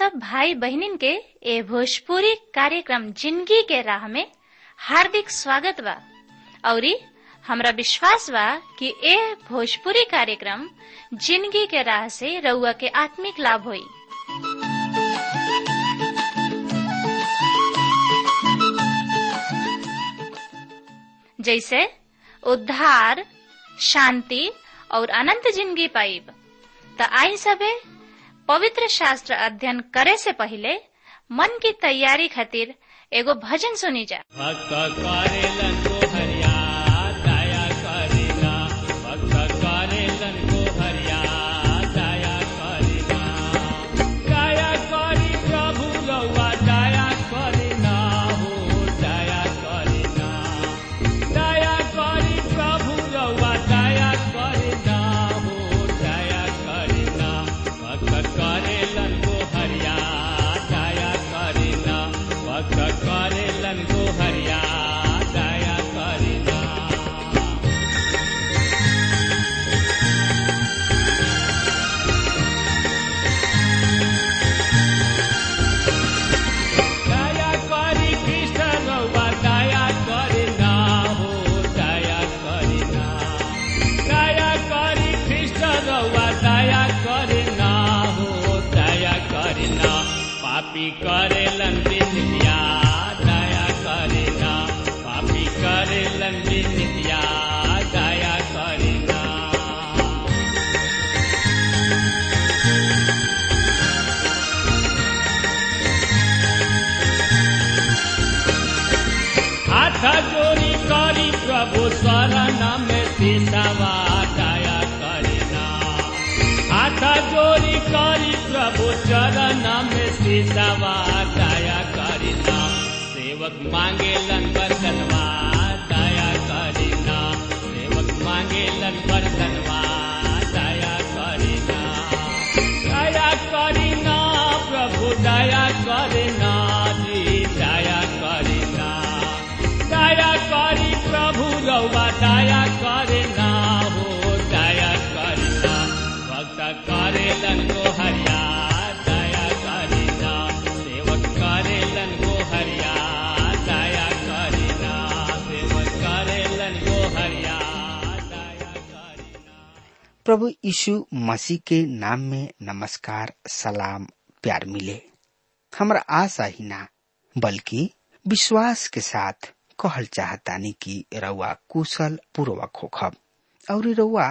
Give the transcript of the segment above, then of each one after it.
सब भाई बहनिन के ए भोजपुरी कार्यक्रम जिंदगी के राह में हार्दिक स्वागत बा औरी हमरा विश्वास बा कि ए भोजपुरी कार्यक्रम जिंदगी के राह से रउआ के आत्मिक लाभ होई जैसे उद्धार शांति और अनंत जिंदगी पाइब त आई सबे पवित्र शास्त्र अध्ययन करे से पहले मन की तैयारी खातिर एगो भजन सुनी जा भक्त करेलन को हरिया दया करेला भक्त करेलन को हरिया दया करेला दया करी प्रभु रउआ दया करेला हो दया करेला दया करी प्रभु रउआ दया करेला हो दया करेला भक्त करेलन को हरिया दया करेला भक्त करेलन को हरिया दया करेला दया करी कृष्ण रउआ दया करेला हो दया करेला दया करी कृष्ण रउआ दया करेला हो दया करेला पापी करेलन बिनिया दया करेला पापी करेलन बिनिया दया करेला हाथ जोड़ी करी प्रभु शरण में सिसवा दया करेना हाथ जोड़ी करी प्रभु चरण में सिसवा दया करेना सेवक मांगे लन बरतनवा दया करेना सेवक मांगे लन बरतनवा दया करेना दया करेना प्रभु दया करेना जी दया करेना दया करी प्रभु रउआ दया करेना हो दया करेना भक्त करेलन को हरिया दया करेना सेवक करेलन को हरिया दया करेना सेवक करेलन को हरिया दया करेना प्रभु यीशु मसीह के नाम में नमस्कार सलाम प्यार मिले हमरा आशा ही ना बल्कि विश्वास के साथ कहल चाहतानी कि रउआ कुशल पूर्वक होखब और रउआ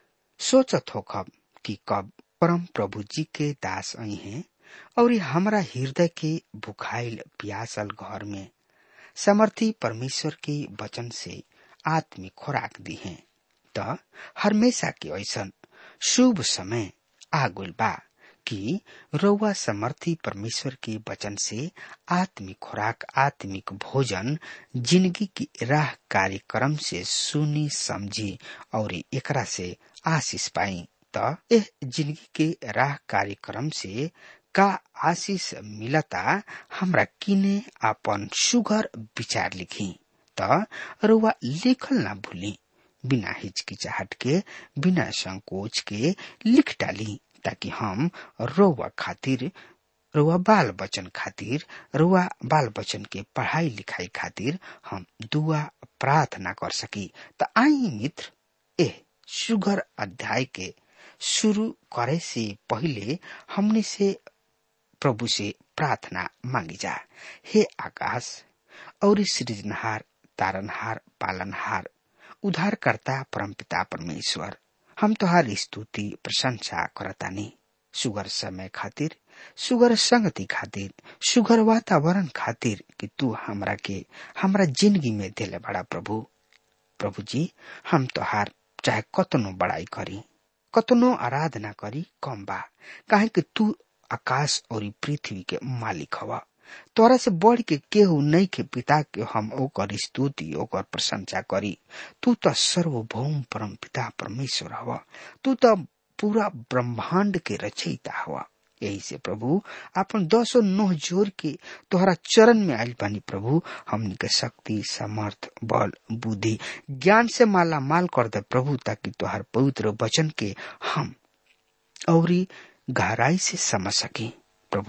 सोचत होखब कि कब परम प्रभु जी के दास आई हैं और हमरा हृदय के भुखाइल प्यासल घर में समर्थी परमेश्वर के वचन से आत्मिक खुराक दी हैं त हमेशा के ऐसन शुभ समय आगुल बा कि रउआ समर्थी परमेश्वर के वचन से आत्मिक खुराक आत्मिक भोजन जिंदगी की राह कार्यक्रम से सुनी समझी और एकरा से आशीष पाई त एह जिंदगी के राह कार्यक्रम से का आशीष मिलता हमरा किने आपन सुगर विचार लिखी त रउआ लिखल ना भूली बिना हिचकिचाहट के बिना संकोच के लिख डाली ताकि हम रोवा खातिर रुआ बाल बचन खातिर रुआ बाल बचन के पढ़ाई लिखाई खातिर हम दुआ प्रार्थना कर सकी त आई मित्र ए सुगर अध्याय के शुरू करे से पहले हमने से प्रभु से प्रार्थना मांगी जा हे आकाश और सृजनहार तारनहार पालनहार उद्धारकर्ता परमपिता परमेश्वर हम तोहार स्तुति प्रशंसा करतानी सुगर समय खातिर सुगर संगति खातिर सुगर वातावरण खातिर कि तू हमरा के हमरा जिंदगी में दिले बड़ा प्रभु प्रभु जी हम तोहार चाहे कतनो बड़ाई करी कतनो आराधना करी कम बा काहे कि तू आकाश और पृथ्वी के मालिक हवा तोरा से बढ़ के केहू नहीं के पिता के हम ओकर स्तुति ओकर प्रशंसा करी तू तो सर्वभौम परम पिता परमेश्वर हवा तू तो पूरा ब्रह्मांड के रचयिता हवा यही से प्रभु अपन दसो नोह जोर के तोहरा चरण में आयल बानी प्रभु हमनी के शक्ति समर्थ बल बुद्धि ज्ञान से माला माल कर दे प्रभु ताकि तोहर पवित्र वचन के हम औरी गहराई से समझ सकी प्रभु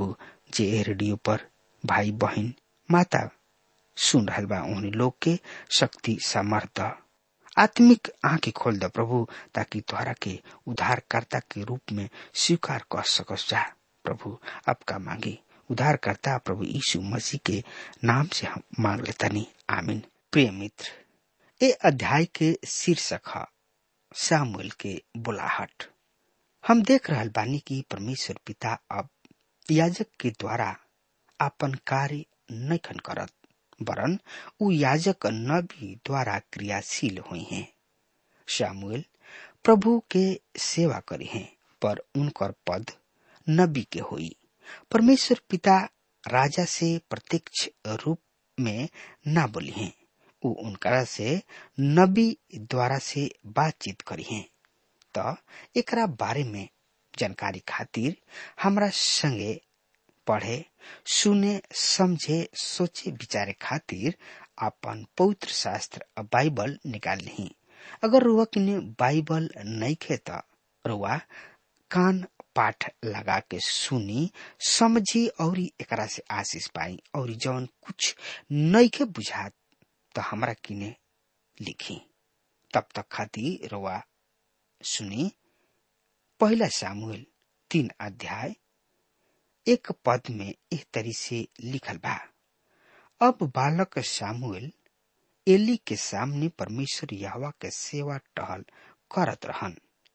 जे रेडियो पर भाई बहन माता सुन रहल बा उन्हीं लोग के शक्ति सामर्थ आत्मिक आंखें खोल द प्रभु ताकि तोहरा के उद्धारकर्ता के रूप में स्वीकार कर सकस जा प्रभु आपका मांगे उद्धारकर्ता प्रभु यीशु मसीह के नाम से हम मांग लेतनी आमीन प्रिय मित्र ए अध्याय के शीर्षक है सामुएल के बुलाहट हम देख रहल बानी कि परमेश्वर पिता अब याजक के द्वारा अपन कार्य नैखन करत वरन उ याजक नबी द्वारा क्रियाशील हुई हैं शामुएल प्रभु के सेवा करी हैं पर उनकर पद नबी के हुई परमेश्वर पिता राजा से प्रत्यक्ष रूप में ना बोली हैं उ उनकरा से नबी द्वारा से बातचीत करी हैं तो एकरा बारे में जानकारी खातिर हमरा संगे पढ़े सुने समझे सोचे विचारे खातिर अपन पवित्र शास्त्र बाइबल निकाल ली अगर रुआ किने बाइबल नहीं खे तो रुआ कान पाठ लगा के सुनी समझी और एकरा से आशीष पाई और जौन कुछ नहीं के बुझात तो हमरा किने लिखी तब तक खातिर रुआ सुनी पहला सामुएल तीन अध्याय एक पद में इस तरी से लिखल बा अब बालक सामुएल एली के सामने परमेश्वर यहवा के सेवा टहल करत रहन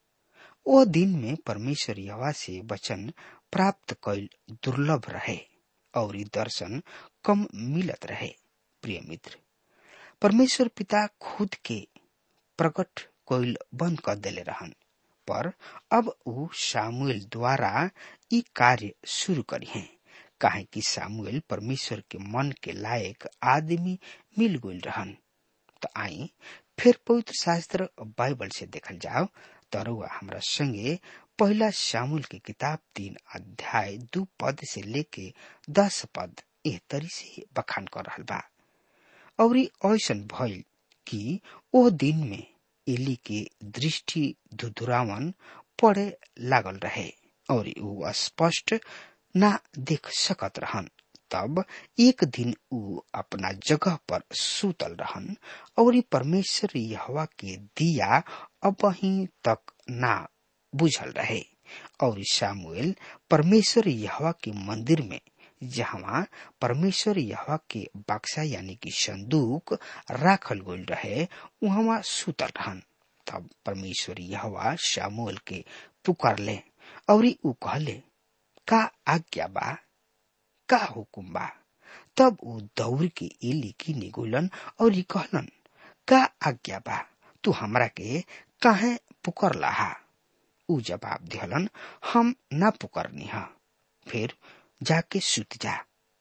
ओ दिन में परमेश्वर यहवा से वचन प्राप्त कैल दुर्लभ रहे और दर्शन कम मिलत रहे प्रिय मित्र परमेश्वर पिता खुद के प्रकट कोइल बंद कर देले रहन पर अब उ सामुएल द्वारा ई कार्य शुरू करी हैं काहे कि सामुएल परमेश्वर के मन के लायक आदमी मिल गई रहन तो आई फिर पवित्र शास्त्र बाइबल से देखल जाओ तरुआ हमरा संगे पहला शामुल की किताब तीन अध्याय दू पद से लेके दस पद एह तरी से बखान कर रहल बा और ऐसन भइल कि ओ दिन में एली के दृष्टि धुधुरावन पड़े लागल रहे और ऊ स्पष्ट ना देख सकत रहन तब एक दिन ऊ अपना जगह पर सूतल रहन और परमेश्वर यहवा के दिया अब तक ना बुझल रहे और सामुएल परमेश्वर यहवा के मंदिर में जहाँ परमेश्वर यहवा के बक्सा यानी कि संदूक राखल गल रहे वहाँ सुतल रहन तब परमेश्वर यहवा शामुएल के पुकार ले और ऊ कहले का आज्ञा बा का हुकुम बा तब ऊ दौड़ के एली की निगोलन और कहलन का आज्ञा बा तू हमरा के काहे पुकर लाहा ऊ जवाब दिहलन हम ना पुकरनी हा फिर जाके सुत जा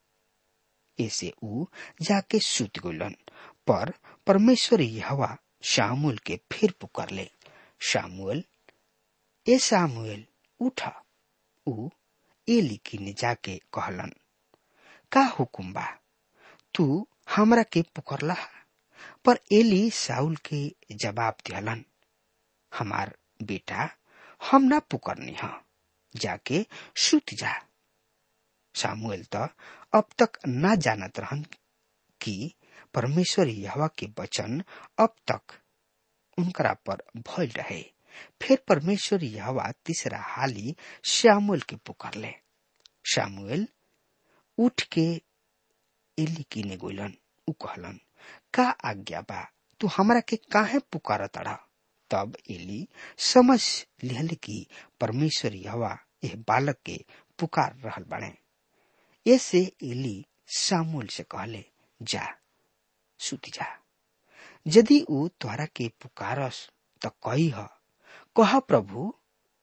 ऐसे ऊ जाके सुत गलन पर परमेश्वर यहवा शामुल के फिर पुकार ले शामुएल ए सामुएल उठ ऊ एली किने जाके कहलन का हुकुम बा तू हमरा के पुकरला पर एली साउल के जवाब दिहलन हमार बेटा हम ना पुकरनी हा जाके सुत जा सामुएल त अब तक ना जानत रहन कि परमेश्वर यहवा के वचन अब तक उनकरा पर भइल रहे फिर परमेश्वर यहवा तीसरा हाली श्यामुएल के पुकारले श्यामुएल उठ के एली किने गोलन उ कहलन का आज्ञा बा तू हमरा के काहे पुकार तड़ा तब एली समझ लिहल कि परमेश्वर यहवा यह बालक के पुकार रहल बने ऐसे एली सामुल से कहले जा सुत जा यदि ऊ तोहरा के पुकारस त कही ह कह प्रभु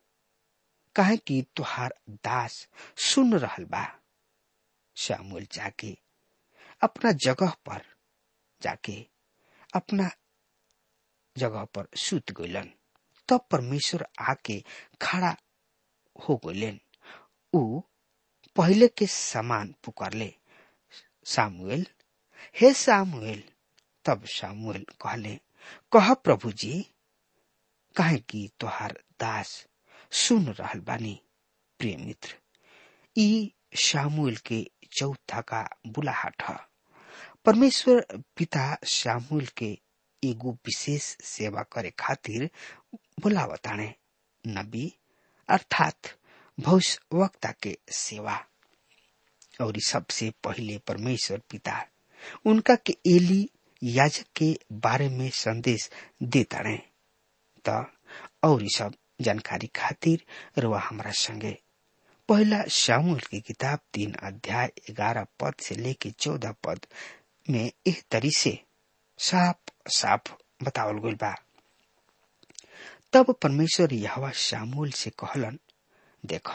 कहे कि तुहार दास सुन रहल बा सामुएल जाके अपना जगह पर जाके अपना जगह पर सुत गइलन तब परमेश्वर आके खड़ा हो गइलन ऊ पहले के समान पुकारले सामुएल हे सामुएल तब सामुएल कहले कह प्रभु जी कहे कि तोहार दास सुन रहल बानी प्रिय मित्र ई शामुएल के चौथा का बुलाहट है परमेश्वर पिता शामुएल के एगो विशेष सेवा करे खातिर बुलावताणे नबी अर्थात भविष्यवक्ता के सेवा और सबसे पहले परमेश्वर पिता उनका के एली याजक के बारे में संदेश देताणे त और सब जानकारी खातिर रुआ हमारा संगे पहला शामुल की किताब तीन अध्याय ग्यारह पद से लेके चौदह पद में एक तरी से साफ साफ बतावल गइल बा तब परमेश्वर यहवा शामुल से कहलन देख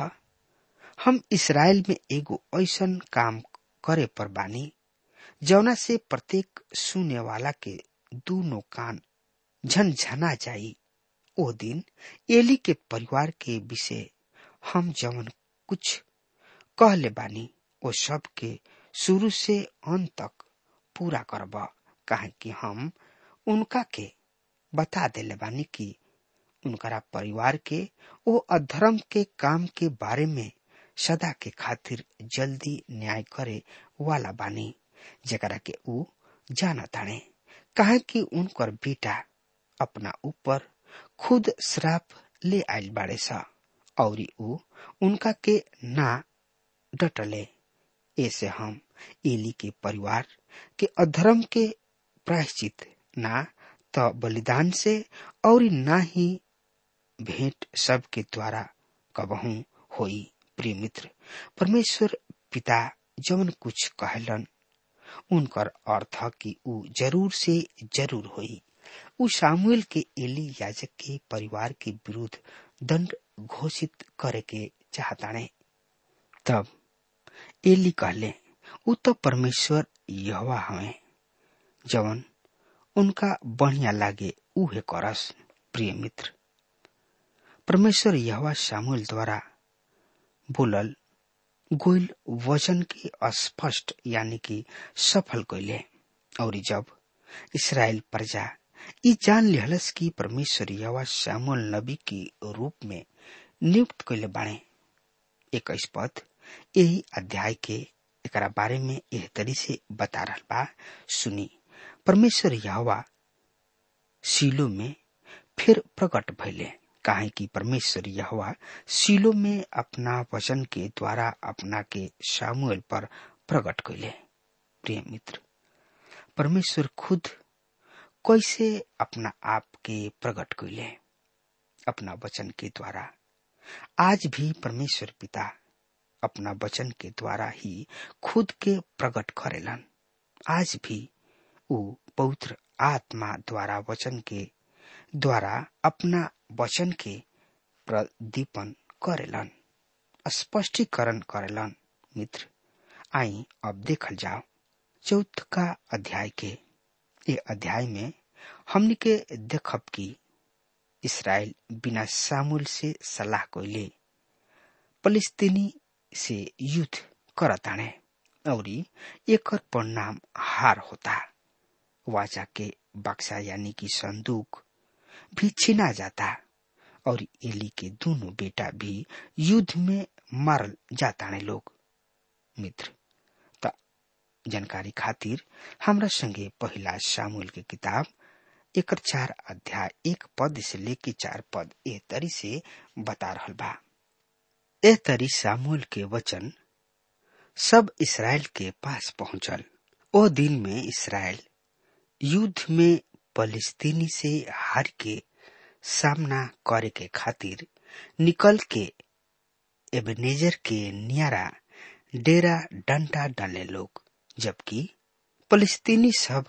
हम इसराइल में एगो ऐसन काम करे पर बानी जौना से प्रत्येक सुने वाला के दोनों कान झनझना जाई ओ दिन एली के परिवार के विषय हम जवन कुछ कहले बानी ओ सब के शुरू से अंत तक पूरा करब काहे कि हम उनका के बता देले बानी कि उनकरा परिवार के ओ अधर्म के काम के बारे में सदा के खातिर जल्दी न्याय करे वाला बानी जेकरा के ऊ जानताणे काहे कि उनकर बेटा अपना ऊपर खुद श्राप ले आयल बाड़े सा और ऊ उनका के ना डटले ऐसे हम एली के परिवार के अधर्म के प्रायश्चित ना तो बलिदान से और ना ही भेंट सब के द्वारा कबहू होई प्रिय मित्र परमेश्वर पिता जवन कुछ कहलन उनकर अर्थ कि ऊ जरूर से जरूर होई ऊ सामुएल के एली याजक के परिवार के विरुद्ध दंड घोषित करे के चाहताणे तब एली कहले ऊ तो परमेश्वर यहवा हवे जवन उनका बढ़िया लागे उहे करस प्रिय मित्र परमेश्वर यहवा सामुएल द्वारा बोलल गोइल वचन के अस्पष्ट यानी कि सफल कैले और जब इसराइल प्रजा ई जान लिहलस कि परमेश्वर यवा श्यामुल नबी के रूप में नियुक्त कैले बाणे इक्कीस पद यही अध्याय के एकरा बारे में एह तरी से बता रहा बा सुनी परमेश्वर यहवा सीलो में फिर प्रकट भैले काहे कि परमेश्वर यहवा सीलो में अपना वचन के द्वारा अपना के सामुएल पर प्रकट कैले प्रिय मित्र परमेश्वर खुद कैसे अपना आप के प्रकट कैले अपना वचन के द्वारा आज भी परमेश्वर पिता अपना वचन के द्वारा ही खुद के प्रकट करेलन आज भी वो पवित्र आत्मा द्वारा वचन के द्वारा अपना वचन के प्रदीपन करेलन स्पष्टीकरण करेलन मित्र आई अब देखल जाओ चौथ का अध्याय के ये अध्याय में हमने के देखब कि इसराइल बिना सामुल से सलाह कोइले फलिस्तीनी से युद्ध करताणे और एक परिणाम हार होता वाचा के बक्सा यानी कि संदूक भी छीना जाता और एली के दोनों बेटा भी युद्ध में मारल जाताने लोग मित्र त जानकारी खातिर हमरा संगे पहला सामूल के किताब एक चार अध्याय एक पद से लेके चार पद ए तरी से बता रहल बा ए तरी सामूल के वचन सब इसराइल के पास पहुंचल ओ दिन में इसराइल युद्ध में फलिस्तीनी से हार के सामना करे के खातिर निकल के एबनेजर के नियारा डेरा डंडा डाले लोग जबकि फलिस्तीनी सब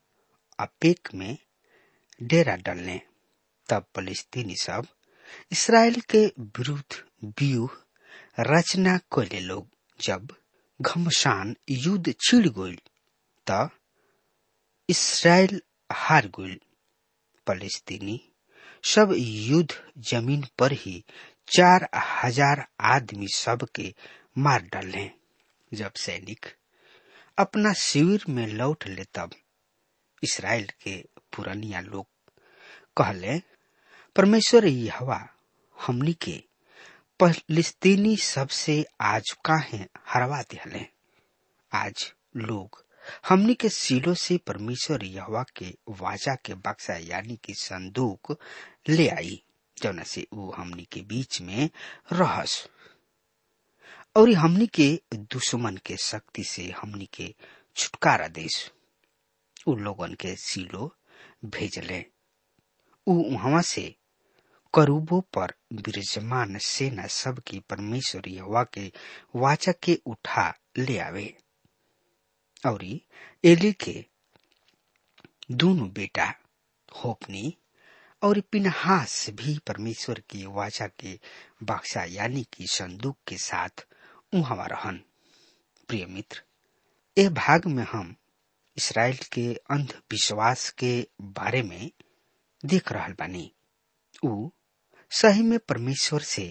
अपेक में डेरा डालने तब फलिस्तीनी सब इसराइल के विरुद्ध व्यूह रचना कैले लोग जब घमसान युद्ध छिड़ गई त इसराइल हार गई फलिस्तीनी सब युद्ध जमीन पर ही चार हजार आदमी सब के मार डाले जब सैनिक अपना शिविर में लौट ले तब इसराइल के पुरानिया लोग कहले परमेश्वर हवा हमनी के फलिस्तीनी सबसे आज काहे हरवा दिहले आज लोग हमनी के सीलो से परमेश्वर यहवा के वाचा के बक्सा यानी कि संदूक ले आई जौना से वो हमनी के बीच में रहस और हमनी के दुश्मन के शक्ति से हमनी के छुटकारा देश उ लोगन के सीलो भेजले उ वहां से करूबो पर विराजमान सेना सब की परमेश्वर यहोवा के वाचा के उठा ले आवे और एली के दोनों बेटा होपनी और पिनहास भी परमेश्वर की वाचा के बक्सा यानी कि संदूक के साथ उहवा रहन प्रिय मित्र ए भाग में हम इसराइल के अंधविश्वास के बारे में देख रहल बानी उ सही में परमेश्वर से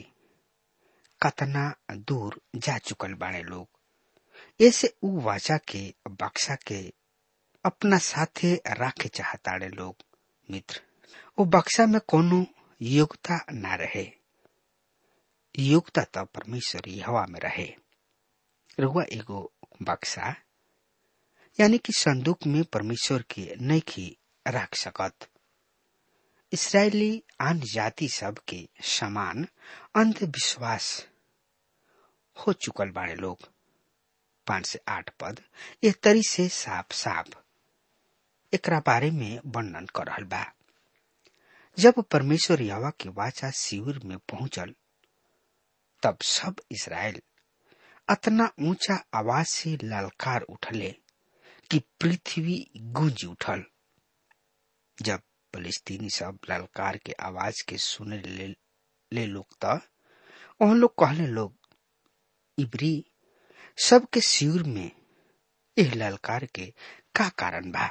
कतना दूर जा चुकल बाने लोग ऐसे उ वाचा के बक्सा के अपना साथे राखे चाहताड़े लोग मित्र वो बक्सा में कोनो योग्यता ना रहे योग्यता तो परमेश्वर हवा में रहे रुआ एगो बक्सा यानी कि संदूक में परमेश्वर के नैखी रख सकत इसराइली आन जाति सब के समान अंधविश्वास हो चुकल बाड़े लोग पांच से आठ पद एक तरी से साफ साफ एकरा बारे में वर्णन कर रहल बा जब परमेश्वर यावा के वाचा शिविर में पहुंचल तब सब इसराइल अतना ऊंचा आवाज से ललकार उठले कि पृथ्वी गूंज उठल जब फलिस्तीनी सब ललकार के आवाज के सुने ले, ले लोग त उन लोग कहले लोग इबरी सबके शिविर में एह ललकार के का कारण बा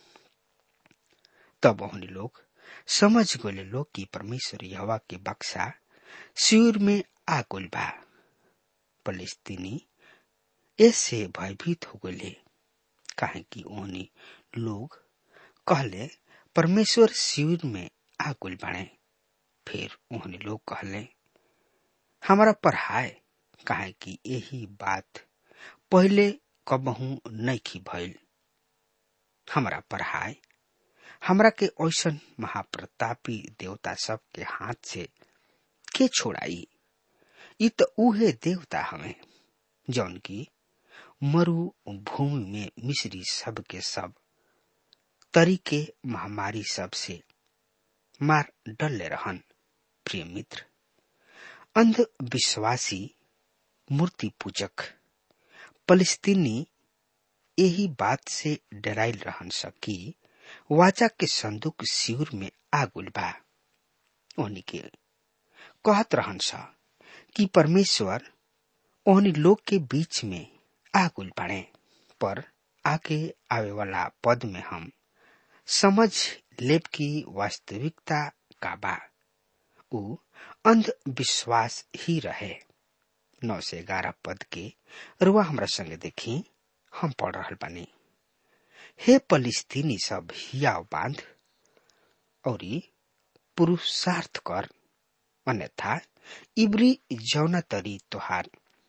तब ओहनी लोग समझ गए लोग कि परमेश्वर यहवा के बक्सा शिविर में आ गल बा फलिस्तीनी ऐसे भयभीत हो गए काहे कि ओहनी लोग कहले परमेश्वर शिविर में आ गल बाणे फिर ओहनी लोग कहले हमारा पढ़ाए काहे कि यही बात पहले कबहू नैखी भइल हमारा पढ़ाए हमरा के ऐसन महाप्रतापी देवता सब के हाथ से के छोड़ाई इ तो उहे देवता हमें जौन की मरु भूमि में मिश्री सब के सब तरीके महामारी सब से मार डले रहन प्रिय मित्र अंधविश्वासी मूर्ति पूजक फलिस्तीनी यही बात से डराइल रहन सकी वाचा के संदूक शिविर में आगुल बा ओहनी के कहत रहन सा कि परमेश्वर ओहनी लोग के बीच में आगुल बाड़े पर आगे आवे वाला पद में हम समझ लेब की वास्तविकता का बा उ अंधविश्वास ही रहे नौ से ग्यारह पद के रुआ हमरा संगे देखी हम पढ़ रहा बानी हे फलिस्तीनी सब हियाव बांध और पुरुषार्थ कर अन्यथा इबरी जौना तरी तोहार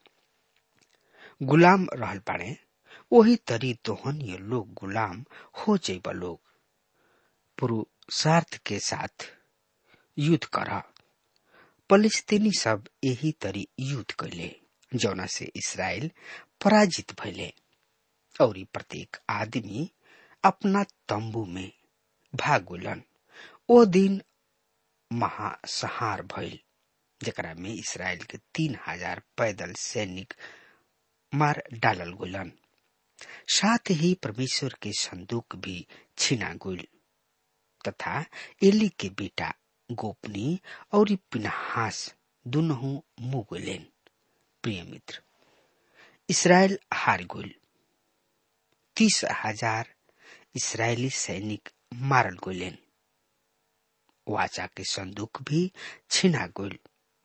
गुलाम रहल बाड़े वही तरी तोहन ये लोग गुलाम हो जाइब लोग पुरुषार्थ के साथ युद्ध कर फलिस्तीनी सब यही तरी युद्ध कैले जौना से इसराइल पराजित भैले और प्रत्येक आदमी अपना तंबू में भागुलन ओ दिन महासहार भइल जकरा में इसराइल के तीन हजार पैदल सैनिक मार डालल गुलन साथ ही परमेश्वर के संदूक भी छीना गुल तथा एली के बेटा गोपनी और पिनहास दोनों मुंह गुलेन प्रिय मित्र इसराइल हार गुल तीस हजार इसराइली सैनिक मारल गुलेन वाचा के संदूक भी छिना गुल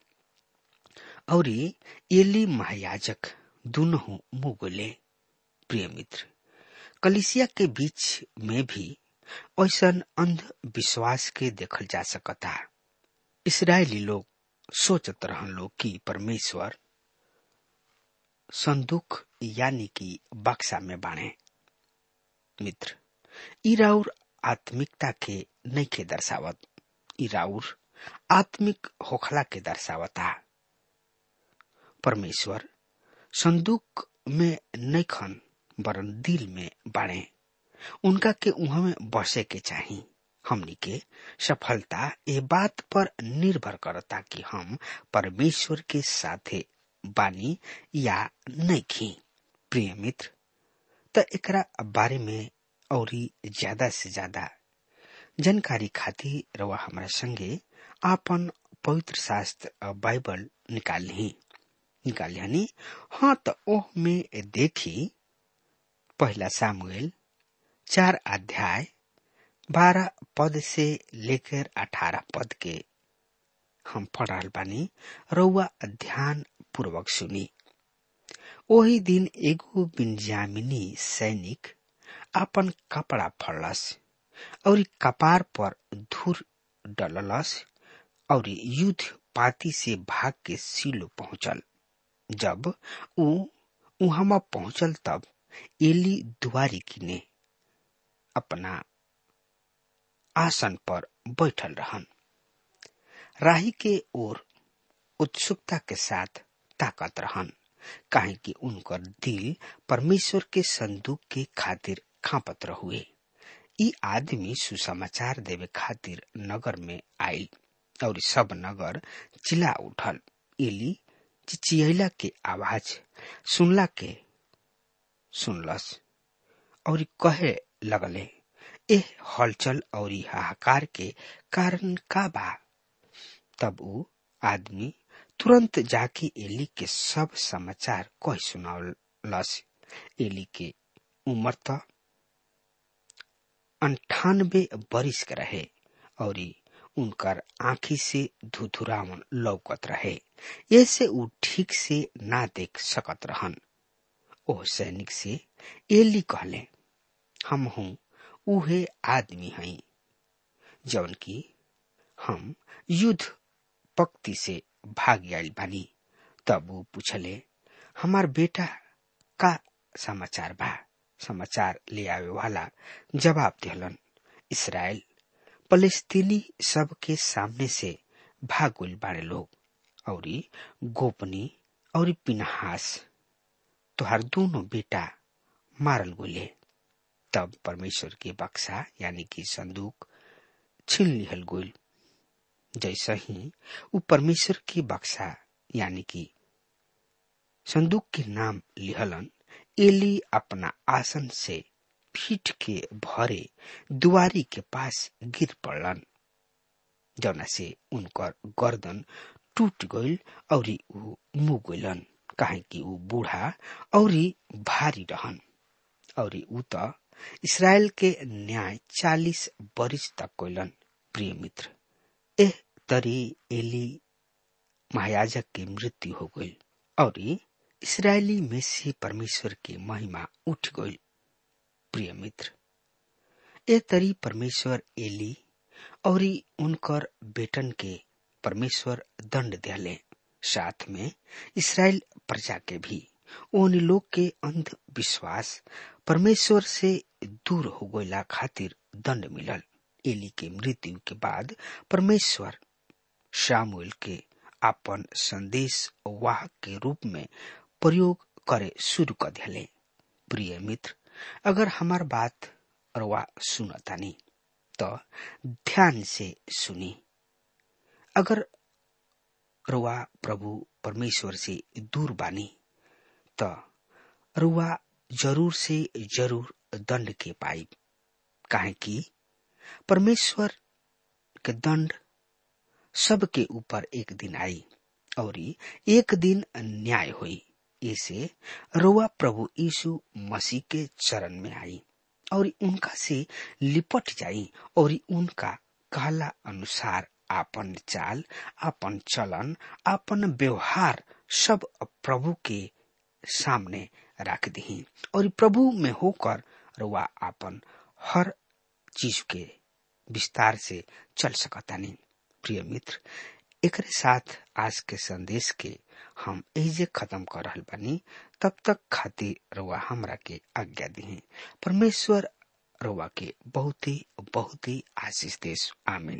और एली महायाजक दोनों मुंह गुले प्रिय मित्र कलिसिया के बीच में भी ऐसा अंधविश्वास के देखल जा सकता इसराइली लोग सोचत रहन लोग कि परमेश्वर संदूक यानी कि बक्सा में बाणे मित्र ई राउर आत्मिकता के नइखे दर्शावत ई राउर आत्मिक होखला के दर्शावता परमेश्वर संदूक में नइखन वरन दिल में बाणे उनका के उहा में बसे के चाही हमनी के सफलता ए बात पर निर्भर करता कि हम परमेश्वर के साथे बानी या नइखी प्रिय मित्र त एकरा बारे में औरी ज्यादा से ज्यादा जानकारी खातिर रवा हमारा संगे आपन पवित्र शास्त्र बाइबल निकाल ली निकाल लिहानी हाँ तो ओह में देखी पहला सामुएल चार अध्याय बारह पद से लेकर अठारह पद के हम पढ़ रहा बानी रउआ ध्यान पूर्वक सुनी ओही दिन एगो बिन्जामिनी सैनिक अपन कपड़ा फड़लस और कपार पर धूर डललस और युद्ध पाती से भाग के सिलो पहुंचल जब ऊ उहमा पहुंचल तब एली दुआरी किने अपना आसन पर बैठल रहन राही के ओर उत्सुकता के साथ ताकत रहन काहे कि उनकर दिल परमेश्वर के संदूक के खातिर खापत रहुए ई आदमी सुसमाचार देवे खातिर नगर में आयल और सब नगर चिल्ला उठल एली चिचियला के आवाज सुनला के सुनलस और कहे लगले एह हलचल और हाहाकार के कारण का बा तब ऊ आदमी तुरंत जाके एली के सब समाचार कह सुनावलस एली के उम्र त अंठानबे बरिस के रहे और उनकर आंखी से धुधुरावन लौकत रहे ऐसे ऊ ठीक से ना देख सकत रहन ओह सैनिक से एली कहले हम हूं उहे आदमी हई जौन की हम युद्ध पक्ति से भाग आयल बानी तब वो पूछले हमार बेटा का समाचार बा समाचार ले आवे वाला जवाब दिहलन इसराइल फलस्तीनी सब के सामने से भाग गइल बाड़े लोग और गोपनी और पिनहास तोहार दोनों बेटा मारल गोले तब परमेश्वर के बक्सा यानी कि संदूक छीन लिहल गोल जैसा ही वो परमेश्वर की बक्सा यानी कि संदूक के नाम लिहलन एली अपना आसन से पीठ के भरे दुआरी के पास गिर पड़लन जौना से उनकर गर्दन टूट गइल और ऊ मुँह गइलन काहे कि ऊ बूढ़ा और भारी रहन और ऊ त इसराइल के न्याय चालीस बरिस तक कोइलन प्रिय मित्र एह तरी एली महायाजक की मृत्यु हो गई और इसराइली में से परमेश्वर की महिमा उठ गई प्रिय मित्र ए तरी परमेश्वर एली और उनकर बेटन के परमेश्वर दंड दिले साथ में इसराइल प्रजा के भी उन लोग के अंधविश्वास परमेश्वर से दूर हो गईला खातिर दंड मिलल एली के मृत्यु के बाद परमेश्वर शामुएल के अपन संदेश वाहक के रूप में प्रयोग करे शुरू कर दिले प्रिय मित्र अगर हमार बात रवा सुनतानी तो ध्यान से सुनी अगर रुआ प्रभु परमेश्वर से दूर बानी तो रुआ जरूर से जरूर दंड के पाई काहे कि परमेश्वर के दंड सबके ऊपर एक दिन आई और एक दिन न्याय हुई इसे रोआ प्रभु यीशु मसीह के चरण में आई और उनका से लिपट जाई और उनका कहला अनुसार आपन चाल आपन चलन आपन व्यवहार सब प्रभु के सामने रख दी और प्रभु में होकर रुआ आपन हर चीज के विस्तार से चल सकतानी प्रिय मित्र एकरे साथ आज के संदेश के हम एजे खत्म कर रहल बानी तब तक खातिर रुआ हमरा के आज्ञा दी परमेश्वर रुआ के बहुत ही बहुत ही आशीष देश आमीन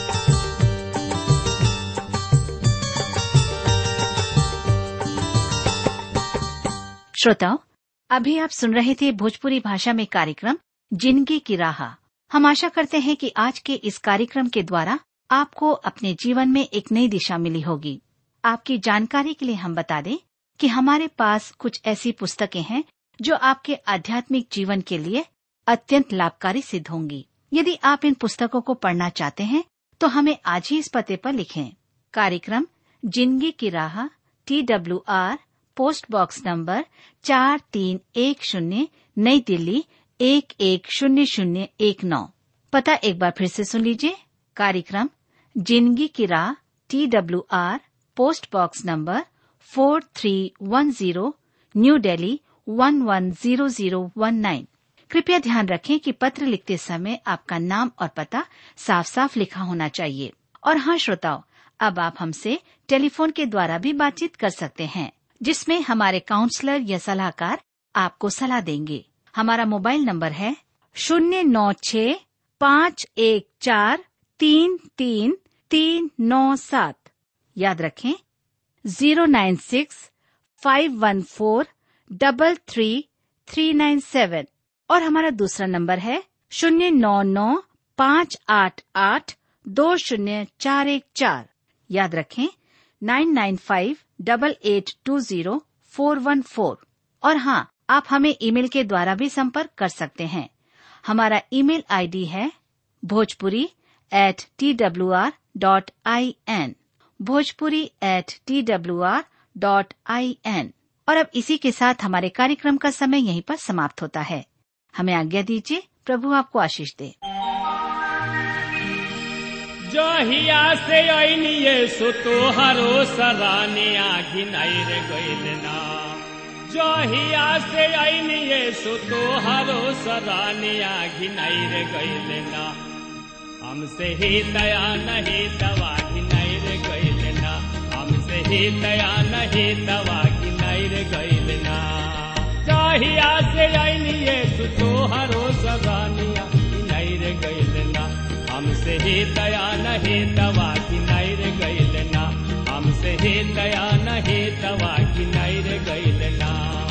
श्रोताओं अभी आप सुन रहे थे भोजपुरी भाषा में कार्यक्रम जिंदगी की राह हम आशा करते हैं कि आज के इस कार्यक्रम के द्वारा आपको अपने जीवन में एक नई दिशा मिली होगी आपकी जानकारी के लिए हम बता दें कि हमारे पास कुछ ऐसी पुस्तकें हैं जो आपके आध्यात्मिक जीवन के लिए अत्यंत लाभकारी सिद्ध होंगी यदि आप इन पुस्तकों को पढ़ना चाहते हैं तो हमें आज ही इस पते पर लिखें कार्यक्रम जिंदगी की राह T W R post box number चार तीन एक शून्य नई दिल्ली एक एक शून्य शून्य एक नौ पता एक बार फिर से सुन लीजिए कार्यक्रम जिंदगी की राह T W R post box number four three one zero new Delhi one one zero zero one nine कृपया ध्यान रखें कि पत्र लिखते समय आपका नाम और पता साफ साफ लिखा होना चाहिए और हाँ श्रोताओं अब आप हमसे टेलीफोन के द्वारा भी बातचीत कर सकते हैं जिसमें हमारे काउंसलर या सलाहकार आपको सलाह देंगे हमारा मोबाइल नंबर है शून्य नौ छ पाँच एक चार तीन तीन तीन नौ सात याद रखें zero nine six five one four double three three nine seven और हमारा दूसरा नंबर है शून्य नौ नौ पाँच आठ आठ दो शून्य चार एक चार याद रखें nine nine five double eight two zero four one four और हाँ आप हमें ईमेल के द्वारा भी संपर्क कर सकते हैं हमारा ईमेल आईडी है Bhojpuri at T W R dot I N Bhojpuri at T W R dot I N और अब इसी के साथ हमारे कार्यक्रम का समय यहीं पर समाप्त होता है हमें आज्ञा दीजिए प्रभु आपको आशीष दे जहिया से ऐनिए सो तोहरो सराने आखि नहीं रे गइल ना जहिया से ऐनिए सो तोहरो सराने आखि नहीं रे गइल ना हमसे ही दया नहीं दवा की नहीं रे गइल ना हमसे ही दया नहीं दवा की नहीं रे गइल ना जहिया से ऐनिए सो तोहरो सराने आखि नहीं रे गइल ना हमसे ही दया नहीं दवा की नहीं रे गइल ना हमसे ही दया नहीं दवा की नहीं रे गइल ना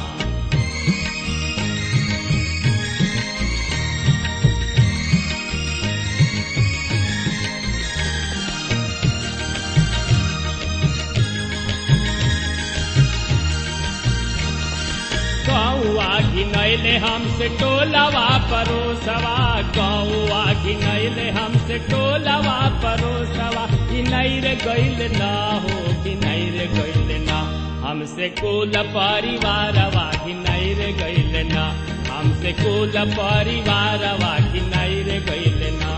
कौआ घिनैले हमसे टोलवा परोसवा कौआ घिनैले हमसे टोलवा परोसवा घिनैर गइल ना हो घिनैर गइल ना हमसे कुल परिवारवा घिनैर गइल ना हमसे कुल परिवारवा घिनैर गइल ना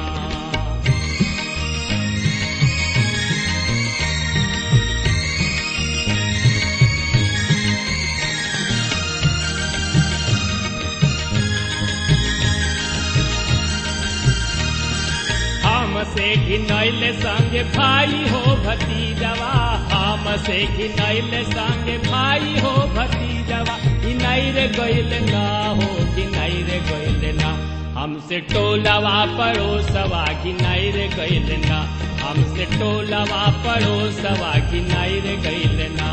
हमसे घिनैल संग भाई हो भतीजवा हमसे घिनैल संग भाई हो भतीजवा घिनैर गइल ना हो घिनैर गइल ना हमसे टोलवा पड़ोसवा घिनैर गइल ना हमसे टोलवा पड़ोसवा घिनैर गइल ना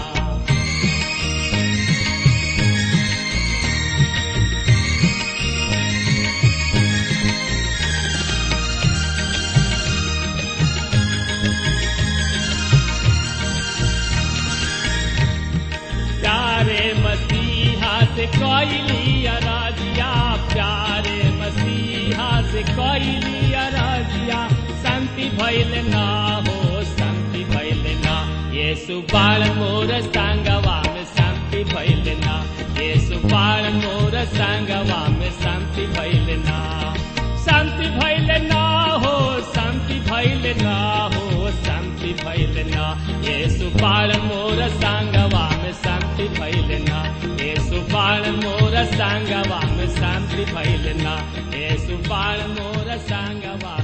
प्यारे मसीहा से कैली अराजिया प्यारे मसीहा से कैली अराजिया शांति भैल ना हो शांति भैल ना ये सुबाल मोर संगवा में शांति भैल ना ये सुबाल मोर संगवा में शांति भैल ना शांति भैल ना हो शांति भैल ना हो शांति भैल ना ये सुबाल मोर संगवा में शांति भैल ना ये सुबाल मोर संगवा में शांति भैल ना ये सुबाल मोर संगवा